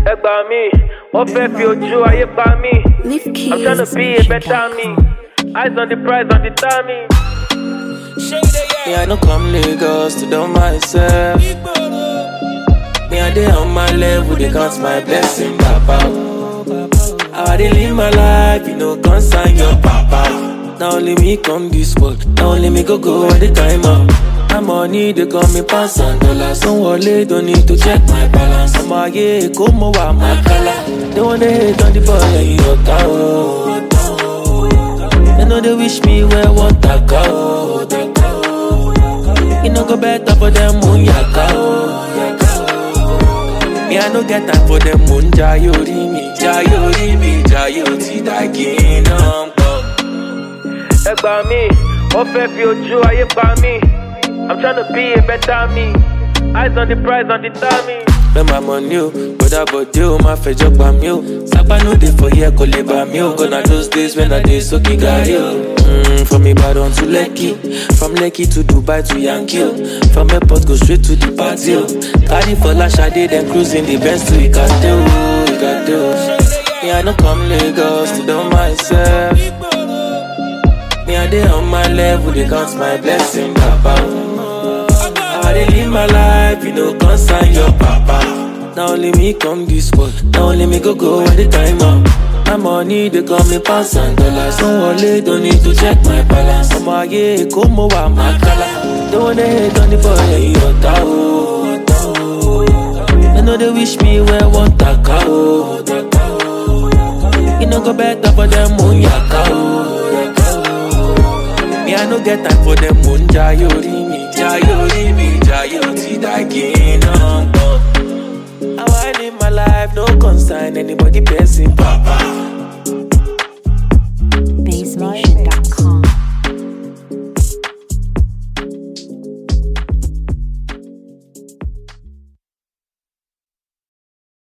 ẹ gbà mí wọ́n fẹ́ fi ojú ayé pa mí. Leave keys. I'm tryna be a better me. Eyes on the prize, on the timing. Me, I no come Lagos to do myself. Me, I dey on my level, they count my blessing, Papa. How I dey live my life, you know, concern your papa. Now only me come this world, now only me go go all the time up. My money, they call me pounds and dollars. Don't worry, don't need to check my balance. I'm a yeah, come over my color. They wanna hate on the boy, yeah, you know, cow. They know they wish me where want to go. You know go better for them moon yaka Me I no get time for them moon jayori mi jayori mi jayo ti da kingdom come. Ẹ gbà mí wọ́n fẹ́ fi ojú ayé pa mí. I'm tryna be a better me. Eyes on the prize, on the timing. Spend my money o, bọ́dà bọ̀dé o, máa fẹjọ́ pa mí o. Sápá no dey for here kò lè bà mí o. Gonna those days when I dey sókè gàrí o. Mm, from Ibadan to Lekki, from Lekki to Dubai to Yankee o. From airport go straight to the party o. Carry for Lashade then cruising the Benz to Ikate o, Ikate o. Me I no come Lagos to do myself. Me I dey on my level, dey count my blessing, Papa. How I dey live my life, you know, concern your papa. Now only me come this world, now only me go go all the time up. My money, they call me pounds and dollars. Don't worry, don't need to check my balance. I'm a yeah, come over my color. Don't wanna hate on the boy, yeah, you want I know they wish me where want to go. You know go better for them moon yaka Me I no get time for them moon jayori mi jayori mi jayo ti da kingdom come. How I live my life no concern anybody person papa.